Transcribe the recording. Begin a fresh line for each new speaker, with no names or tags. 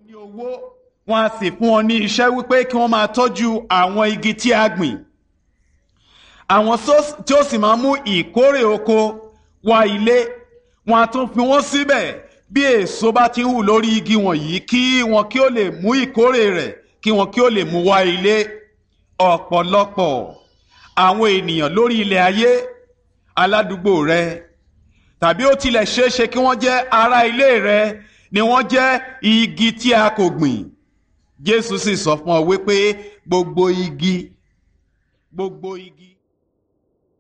ní owó wọn a sì fún wọn ní iṣẹ́ wípé kí wọ́n máa tọ́jú àwọn igi tí a gbìn àwọn tí ó sì máa mú ìkórè oko wá ilé wọn a tún fi wọ́n síbẹ̀ bí èso bá ti ń hù lórí igi wọ̀nyí kí wọn kí ó lè mú ìkórè rẹ̀ kí wọn kí ó lè mú wá ilé ọ̀pọ̀lọpọ̀ àwọn ènìyàn lórí ilẹ̀ ayé aládùúgbò rẹ tàbí ó tilẹ̀ ṣeé ṣe kí wọ́n jẹ́ ará ilé rẹ ni wọ́n jẹ́ igi tí a kò gbìn Jésù sì sọ fún ọ wípé gbogbo igi gbogbo igi